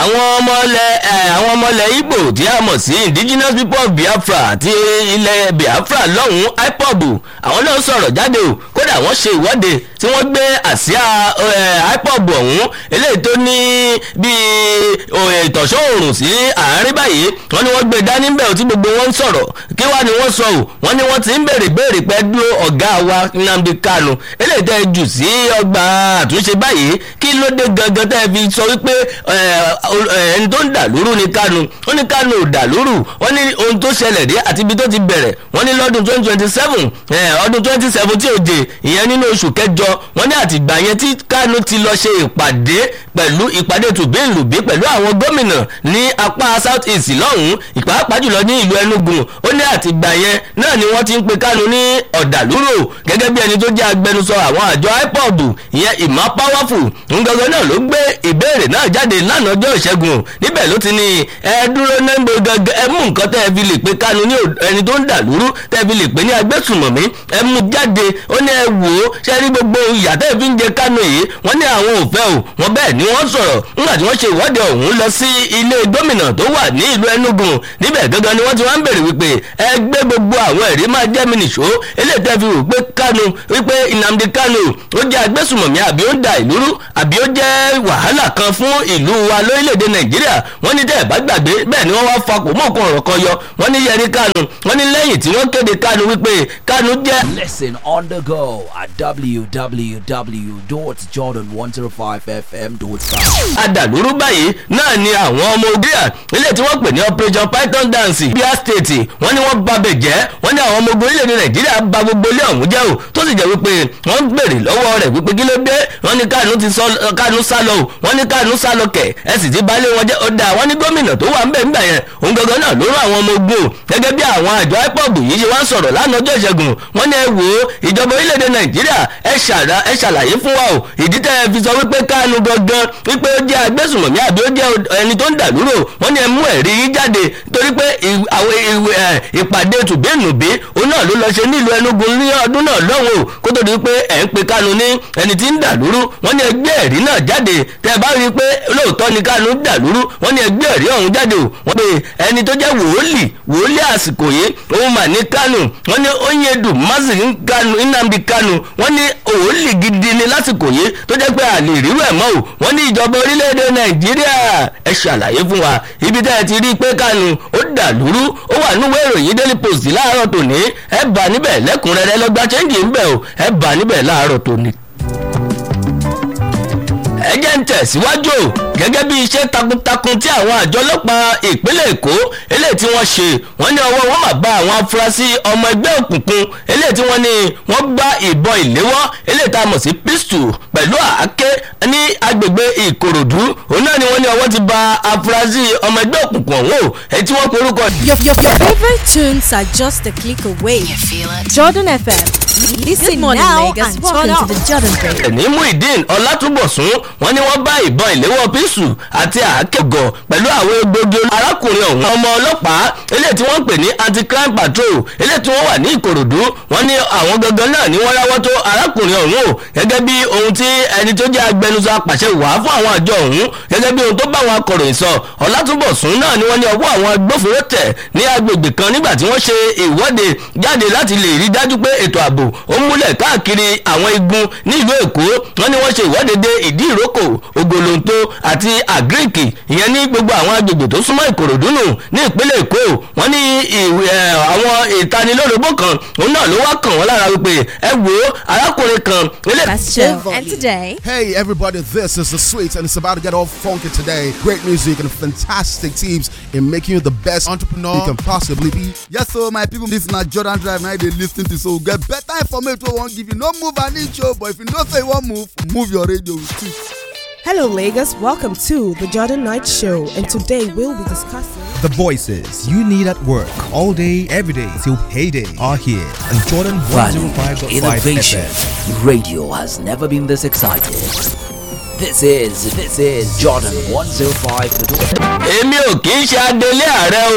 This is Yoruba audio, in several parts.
àwọn ọmọlẹ̀ àwọn ọmọlẹ̀ Ìgbò tí a mọ̀ sí indigenous people of Biafra àti ilẹ̀ Biafra lọ́hùn-ún IPOB àwọn náà sọ̀rọ̀ jáde o kódà wọ́n ṣe ìwọ́de tí wọ́n gbé àsíá IPOB ọ̀hún eléyìí tó ní bíi ìtọ̀ṣọ́ òòrùn sí àárín báyìí wọ́n ní wọ́n gbé dání bẹ́ẹ̀ tí gbogbo wọn ń sọ̀rọ̀ kí wá ni wọ́n sọ o wọ́n ní wọ́n ti ń béèrè béèrè pẹ́ dúró ọ̀gá wa Nnamdi Kanu eléyìí tẹ́ jù sí ọgbà àtúnṣe báyìí kí ló dé gangan tẹ́ fi sọ wípé ẹni tó ń dà lóru ni Kanu wọ́n ní Kanu ò dà lóru wọ́n ní ohun tó ṣẹlẹ̀ dé àti ibi tó ti bẹ̀rẹ̀ wọ́n ní lọ́dún twenty twenty seven ọdún twenty seventeen òde ìyẹn nínú oṣù kẹjọ wọ́n ní àtìgbà yẹn tí Kanu ti lọ ṣe ìpàdé pẹ̀lú ìpàdé tùbíǹlùbí pẹ̀lú àwọn gómìnà ní apá south east lọ́hùn-ún ìpàápàá jùlọ ní ìlú Enugu ó ní àtìgbà yẹn náà ni wọ́n ti ń pe Kanu ní ọ̀dàlúrò gẹ́gẹ́ bí ẹni tó jẹ́ agbẹnusọ àwọn àjọ IPOB ìyẹn ìmọ̀ powerful ńgangan náà ló gbé ìbéèrè náà jáde lánàá ọjọ́ ìṣẹ́gun níbẹ̀ ló ti ní ẹ dúró nẹ́gbò gangan ẹ mú nǹkan tẹ́ ẹ fi lè pe Kanu ní ẹni tó ń dàlúrú tẹ́ ẹ fi lè pe ní agbésùmọ̀mí ẹ mú jáde ó ní ẹ wò ó ṣe rí gbogbo ìyà tẹ́ ẹ fi ń jẹ Kanu yìí wọ́n ní àwọn ò fẹ́ o wọ́n bẹ́ẹ̀ ni wọ́n sọ̀rọ̀ nígbà tí wọ́n ṣe ìwọ́de ọ̀hún lọ sí ilé gómìnà tó wà ní ìlú Enugu níbẹ̀ gangan ni wọ́n ti wá ń bèrè wípé ẹ gbé gbogbo àwọn ẹ̀rí máa jẹ́ mi nìṣó eléyìí tẹ́ fi wò pé Kanu wípé Nnamdi Kanu ó jẹ́ agbésùmọ̀mí àbí ó ń da ìlú rú àbí ó jẹ́ wàhálà kan fún ìlú wa lórílẹ̀‐èdè Nàìjíríà wọ́n ní tẹ́ ẹ̀ bá gbàgbé bẹ́ẹ̀ ni wọ́n wá fakò mọ́ nǹkan ọ̀rọ̀ kan yọ wọ́n ní Yẹri Kanu wọ́n ní lẹ́yìn tí wọ́n kéde Kanu wípé Kanu jẹ́. Listen on the go at www.jordan105fm.com. adàlúrú báyìí náà ni àwọn ọmọ ogun ilé tí wọ́n pè ní operation python dance bíi state wọ́n ní wọ́n babẹ̀ jẹ́ wọ́n ní àwọn ọmọ ogun orílẹ̀-èdè nàìjíríà ba gbogbo ilé ọ̀hún jẹ́ o tó sì jẹ́ wípé wọ́n ń gbèrè lọ́wọ́ rẹ̀ wípé kí ló dé wọ́n ní Kanu ti sọ Kanu sá lọ o wọ́n ní Kanu sá lọ kẹ̀ ẹ sì ti balẹ̀ wọn jẹ́ ọ̀dà wọ́n ní gómìnà tó wà ń bẹ̀ ń bẹ̀ yẹn òun gangan náà ló rán àwọn ọmọ ogun o gẹ́gẹ́ bí àwọn àjọ IPOB yìí ṣe wá ń sọ̀rọ̀ lánàá ọjọ́ ìṣẹ́gun wọ́n ní ẹ wò ó ìjọba orílẹ̀-èdè nàìjíríà ẹ ṣàlàyé fún wa o ìdí tẹ́ ẹ fi sọ wípé Kanu gangan wípé ó jẹ́ agbésùnmọ̀mí àbí ó jẹ́ ẹni tó ń dàlúrò wọ́n ní ẹ mú ẹ̀rí yín jáde torí pé ìpàdé tùbínùbí òun náà ló lọ ṣe nílùú Enugu ní ọdún náà lọ́hùn o kó tó di pé ẹ̀ ń pe Kanu ní ẹni tí ń dàlúrú wọ́n ní ẹgbẹ́ ẹ̀rí náà jáde tẹ́ ẹ bá rí i pé lóòótọ́ ni Kanu ń dàlúrú wọ́n ní ẹgbẹ́ ẹ̀rí ọ̀hún jáde o wọ́n pe ẹni tó jẹ́ wòólì wòólì àsìkò yìí òun mà ní Kanu wọ́n ní Onyedu Mazi Nnamdi Kanu wọ́n ní wòólì gidi ni lásìkò yìí tó jẹ́ pé àlè ìrírú ẹ̀ mọ́ o wọ́n ní ìjọba orílẹ̀-èdè Nàìjíríà ẹ ṣàlàyé fún wa ibi tẹ́ ẹ ti rí i pé Kanu ó dàlúrú ó wà níwèé ìròyìn Daily Post láàárọ̀ tòní ẹ bá níbẹ̀ lẹ́kùnrẹ́rẹ́ lọ́gbà chẹ́ǹgì ń bẹ̀ o ẹ bá níbẹ̀ láàárọ̀ tòní ẹ jẹ́ ń tẹ̀síwájú o gẹ́gẹ́ bí iṣẹ́ takuntakun tí àwọn àjọ ọlọ́pàá ìpínlẹ̀ èkó eléyìí tí wọ́n ṣe wọ́n ní ọwọ́ wọn máa bá àwọn afurasí ọmọ ẹgbẹ́ òkùnkùn eléyìí tí wọ́n ní wọ́n gbá ìbọn ìléwọ́ eléyìí tá a mọ̀ sí pistol pẹ̀lú àáké ní agbègbè ìkòròdú òun náà ni wọ́n ní ọwọ́ ti ba afurasí ọmọ ẹgbẹ́ òkùnkùn ọ̀hún o èyí tí wọ́n porúkọ. Your, your, your favorite tunes are just a click away. You feel it? Jordan FM. Listen Good morning, now Lagos. and Turn welcome to up. the Jordan Break. ní muhyiddin ọlátúbọ̀sún wọ́n ní wọ́n bá ìbọn ìléwọ́ píṣù àti àákẹ́gọ̀ pẹ̀lú àwọn egbògi arákùnrin ọ̀hún ọmọ ọlọ́pàá eléyìí tí wọ́n ń pè ní anti-crime patrol eléyìí tí wọ́n wà ní ìkòròdú wọ́n ní àwọn gangan náà ni wọ́n ráwọ́ tó arákùnrin ọ̀hún o gẹ́gẹ́ bí ohun tí ẹni tó jẹ́ agbẹnusọ apàṣẹ wà fún àwọn àjọ ọ̀hún gẹ́gẹ́ bí ohun tó bá àwọn akọ̀ròyìn sọ ọlátúbọ̀sún náà ni wọ́n ní ọwọ́ àwọn agbófinró tẹ̀ ní agbègbè kan nígbà tí wọ́n ṣe ìwọ́de jáde láti lè rí dájú pé ètò ààbò ó múlẹ̀ káàkiri àwọn igun nílùú èkó wọ́n ní wọ́n ṣe ìwọ́de dé ìdí ìrókò ògòlóńtó àti àgíríkì ìyẹn ní gbogbo àwọn agbègbè tó súnmọ́ ìkòròdú nù ní ìpínlẹ̀ èkó wọ́n ní ìwé ẹ̀, àwọn ìtanilólobó kan òun náà ló wá kàn wọ́n lára wípé ẹ wo arákùnrin kan ilé. That's Show. And today, Hey everybody, this is the sweet and it's about to get all funky today. Great music and fantastic teams in making you the best entrepreneur you can possibly be. Yes, so my people, this na Jordan Drive now they listen to so get better information wey wan give you. No move an inch oh, but if you know say you wan move, move your radio too. Hello, Lagos. Welcome to the Jordan Knight Show, and today we'll be discussing. The voices you need at work all day, every day till payday are here on Jordan Value, 105.5 innovation. FM. Radio has never been this excited. This is this is Jordan 105. èmi ò kì í ṣe adelé ààrẹ o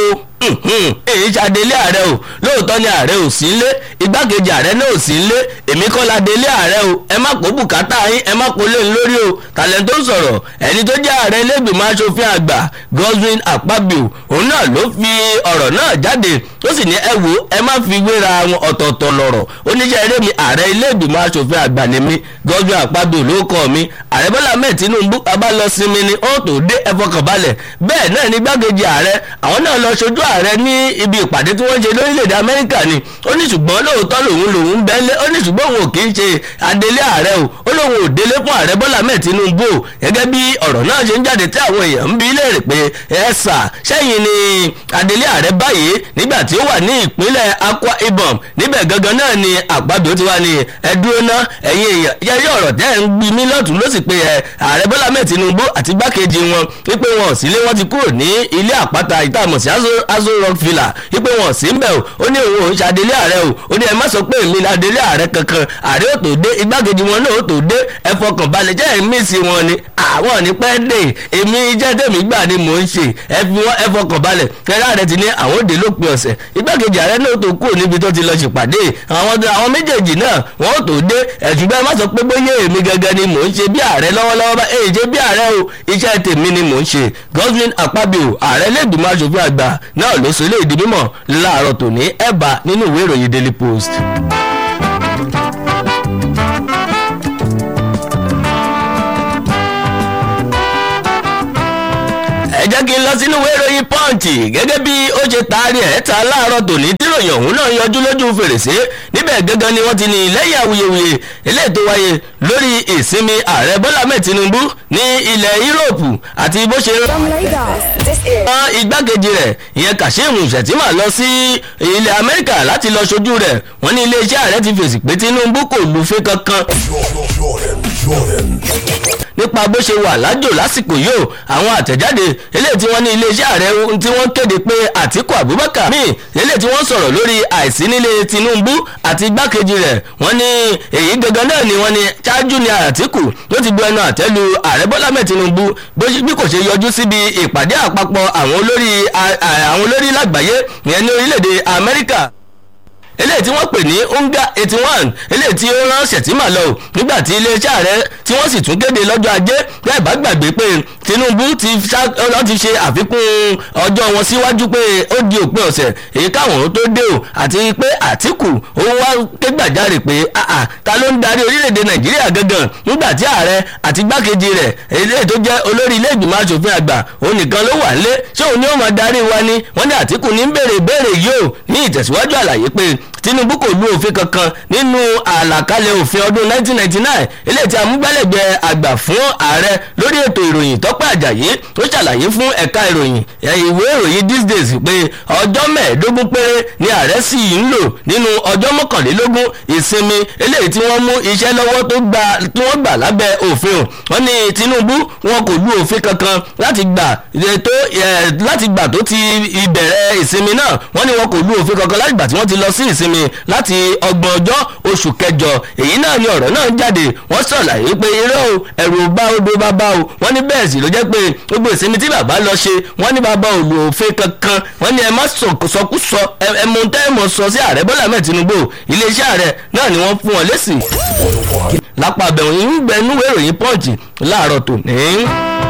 "Mhm, èyí ṣàdélé ààrẹ o lóòótọ́ ni ààrẹ ò sí nlé igbákejì ààrẹ náà ò sí nlé èmi kọ́ la délé ààrẹ o ẹ má kó bùkátà yín ẹ má kó lé ní lórí o tàlẹ́ tó sọ̀rọ̀ ẹni tó jẹ́ ààrẹ ilé-ìgbìmọ̀ asòfin àgbà Godwin Akpabio òun náà ló fi ọ̀rọ̀ náà jáde ó sì ní ẹ wo ẹ má fi wéra wọn ọ̀tọ̀ọ̀tọ̀ lọ̀rọ̀ oníṣẹ́ eré mi ààrẹ ilé-ìgbìmọ̀ asòfin àgbà ni mí Godwin Akpabio ló kọ́ mi ààrẹ Bọ́lá Ahmed Tinubu bá lọ sinmi ni ó tó dé ẹ fọkàn balẹ̀ bẹ́ẹ̀ náà ní gbákejì ààrẹ àwọn náà lọ ṣojú ààrẹ ní ibi ìpàdé tí wọ́n ṣe lórílẹ̀‐èdè Amẹ́ríkà ni ó ní ṣùgbọ́n lóòótọ́ lòun lòun bẹ́lẹ̀ ó ní ṣùgbọ́n òun ò kì í ṣe adelé ààrẹ o ó lóun ò délé fún ààrẹ Bọ́lá Ahmed Tinubu o gẹ́gẹ́ bí ọ̀rọ̀ náà ṣe ń jáde tí àwọn èèyàn ń bi léèrè pé ẹ sà sẹ́yìn ni adelé ààrẹ báyìí nígbà tí ó wà ní ìpínlẹ̀ Akwa Ibom níbẹ̀ gangan náà ni Akpabio ti wá ní ẹ dúró ná ẹ̀yin èèyàn yẹ́yẹ́ ọ̀rọ̀ tẹ́ ẹ̀ ń gbi mí lọ́tún ló sì pé ẹ ààrẹ Bọ́lá Ahmed Tinubu àti gbákejì wọn wípé wọn ò sílé wọn ti kúrò ní ilé àpáta ìtààmú sí Aso Rock Villa wípé wọn ò sí ń bẹ̀ o ó ní òun ò ń ṣàdélé ààrẹ o ó ní ẹ má sọ pé èmi ni adélé ààrẹ kankan ààrẹ ò tó dé igbákejì wọn náà ò tó dé ẹ fọkàn balẹ̀ jẹ́ ẹ̀ mí sí wọn ni àwọn ní pẹ́ dé èmi jẹ́ tèmi gbà ni mò ń ṣe ẹ fi wọn ẹ fọkàn balẹ̀ kẹrẹ́ ààrẹ ti ní àwọn òde lópin ọ̀sẹ̀ igbákejì ààrẹ náà tó kúrò níbi tó ti lọ ṣèpàdé àwọn àwọn méjèèjì náà wọn ò tó dé ẹ̀ṣùgbọ́n ẹ má sọ pé bóyá èmi gangan ni mò ń ṣe bí ààrẹ lọ́wọ́lọ́wọ́ bá èyí ṣe bí ààrẹ o iṣẹ́ tèmi ni mò ń ṣe Godwin Akpabio ààrẹ lẹ́gbìmọ̀ aṣòfin àgbà náà ló sọ ilé ìdí mímọ̀ láàárọ̀ tòní ẹ̀bà nínú ìwé ìròyìn Daily Post. ẹ jẹ́ kí n lọ sínú ìwé ìròyìn pọ́ǹtì gẹ́gẹ́ bí ó ṣe taari ẹ̀ ta láàárọ̀ tòní tíròyìn ọ̀hún náà yọjú lójú fèrèsé níbẹ̀ gangan ni wọ́n ti ní lẹ́yìn awuyewuye eléyìí tó wáyé lórí ìsinmi ààrẹ bọ́lá mẹ́ẹ̀ tinubu ní ilẹ̀ yúróòpù àti bó ṣe rán igbákejì rẹ̀ ìyẹn kashim shettima lọ sí ilẹ̀ amẹ́ríkà láti lọ ṣojú rẹ̀ wọ́n ní iléeṣẹ́ ààrẹ ti fèsì pé tinubu kò lùfẹ́ kankan nípa bó ṣe wà lájò lásìkò yìí àwọn àtẹ̀jáde eléyìí tí wọ́n ní iléeṣẹ́ ààrẹ tí wọ́n kéde pé àtíkù abubakar míì eléyìí tí wọ́n sọ̀rọ̀ lórí àìsí nílé tinubu àti igbákejì rẹ̀ wọ́n ní èyí gangan náà ni wọ́n ní ṣáájú ni àtíkù ló ti bu ẹnu àtẹ́lu ààrẹ bọ́lá mẹ́ tinubu bí kò ṣe yọjú síbi ìpàdé àpapọ̀ àwọn olórí àwọn olórí lágbàáyé ìyẹn ní orílẹ̀-èdè amẹ́ríkà eléyìí tí wọ́n pè ní unga eighty one eléyìí tí ó rán ṣètìmá lọ o nígbà tí iléeṣẹ́ ààrẹ tí wọ́n sì tún kéde lọ́jọ́ ajé bẹ́ẹ̀ bá gbàgbé pé tinubu ti ti ṣe àfikún ọjọ́ wọn síwájú pé ó di òpin ọ̀sẹ̀ èyí káwọn tó dé o àti pé àtìkù ó wá ké gbàjarè pé àà ta ló ń darí orílẹ̀-èdè nàìjíríà gangan nígbà tí ààrẹ àti gbákejì rẹ̀ eléyìí tó jẹ́ olórí ilé ìgbìmọ̀ asòfin àgbà òun nìkan ló wà nílé ṣé òun ni ó máa darí wa ni wọ́n ní àtìkù ní béèrè béèrè yìí o ní ìtẹ̀síwájú àlàyé pé tinubu kò lu òfin kankan nínú àlàkalẹ̀ òfin ọdún 1999 eléyìí tí amúgbálẹ́gbẹ̀ẹ́ àgbà fún ààrẹ lórí ètò ìròyìn tọ́pẹ́ àjàyí tó ṣàlàyé fún ẹ̀ka ìròyìn ìwé ìròyìn these days pé ọjọ́ mẹ́ẹ̀ẹ́dógún péré ni ààrẹ sì ń lò nínú ọjọ́ mọ́kànlélógún ìsinmi eléyìí tí wọ́n mú iṣẹ́ lọ́wọ́ tó gbà tí wọ́n gbà lábẹ́ òfin o wọ́n ní tinubu wọn kò lu òfin kankan láti gbà tó láti gbà tó ti ìbẹ̀rẹ̀ ìsinmi náà wọ́n ní wọn kò lu òfin kankan láti gbà tí wọ́n ti lọ sí ìsinmi láti ọgbọ̀n ọjọ́ oṣù kẹjọ èyí náà ni ọ̀rọ̀ náà jáde wọ́n ṣàlàyé pé irọ́ o ẹ̀rù bá odò bàbá o wọ́n ní bẹ́ẹ̀ sì ló jẹ́ pé gbogbo ìsinmi tí bàbá lọ ṣe wọ́n ní bàbá ò lo òfin kankan wọ́n ní ẹ má sọkúsọ ẹ mọ tẹ́ ẹ mọ̀ sọ sí ààrẹ bọ́lá mẹ́ẹ̀ tinubu iléeṣẹ́ ààrẹ náà ni wọ́n fún wọn lésì lápá abẹ́wọ̀n ń gbẹnúwé ìròyìn pọ́ǹchì láàárọ̀ tòní.